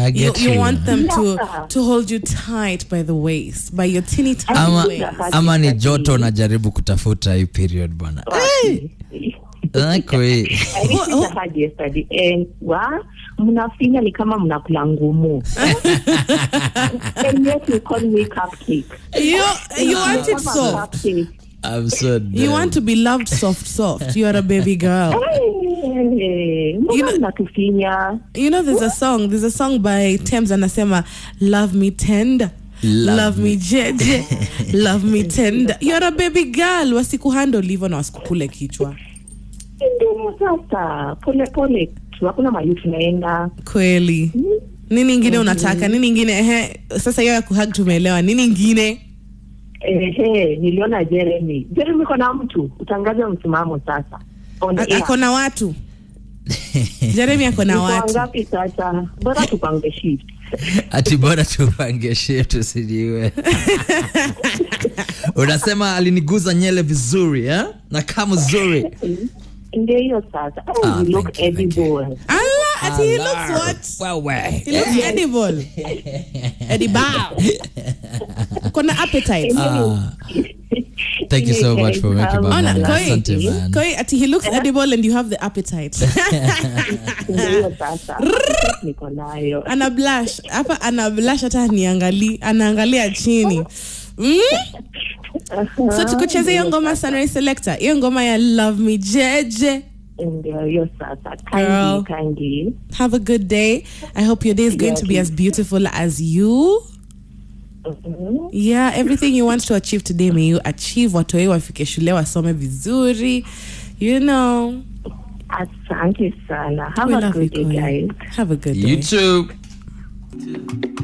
I You, get you you. want them to Yeah. to hold you tight by the waist, by your teeny tiny ama, waist. ama ni joto unajaribu kutafuta hii period bwana Ako hii. I received a hug yesterday and wa mnafinya ni kama mnakula ngumu and yet you call me cupcake You you want it Kama soft. cupcake. I'm so You dead. want to be loved soft, soft. You are a baby girl. Hey, You mbona know- mnatufinya You know, there's a song. There's a song by Thames anasema, "Love me tender." Love Love, me jeje love me tender you're a baby girl wasikuhandle hivyo na wasikukule kichwa ndio sasa pole pole tu hakuna mali tunaenda kweli nini ingine unataka nini ingine ehe sasa hiyo ya kuhag tumeelewa nini ingine ehe niliona jeremy jeremy kona mtu utangaze msimamo sasa On A- air. ako na watu jeremi ako na Niko watu wangapi sasa bora tupange shift ati bora tupange shift usijiwe unasema aliniguza nyele vizuri eh? na kama zuri ndio hiyo sasa oh, Ah, you look thank you, thank you. edible Allah, ati he looks what Wewe. he looks edible edible kona appetite Ah, thank you so much for making my Ona, morning. Koi. Asante, man. Koi, ati he looks edible and you have the appetite Ndio hiyo sasa niko nayo ana blush hapa ana blush hata aniangali anaangalia chini mm? so tukucheze hiyo ngoma sunrise selector hiyo ngoma ya love me jeje ndio hiyo sasa Girl. kangi kangi have a good day i hope your day is going to be as beautiful as you Mhm. yeah everything you want to achieve today may you achieve watoi wafike shule wasome vizuri you know asante sana have we a love you good day Koi. guys have a good day You too.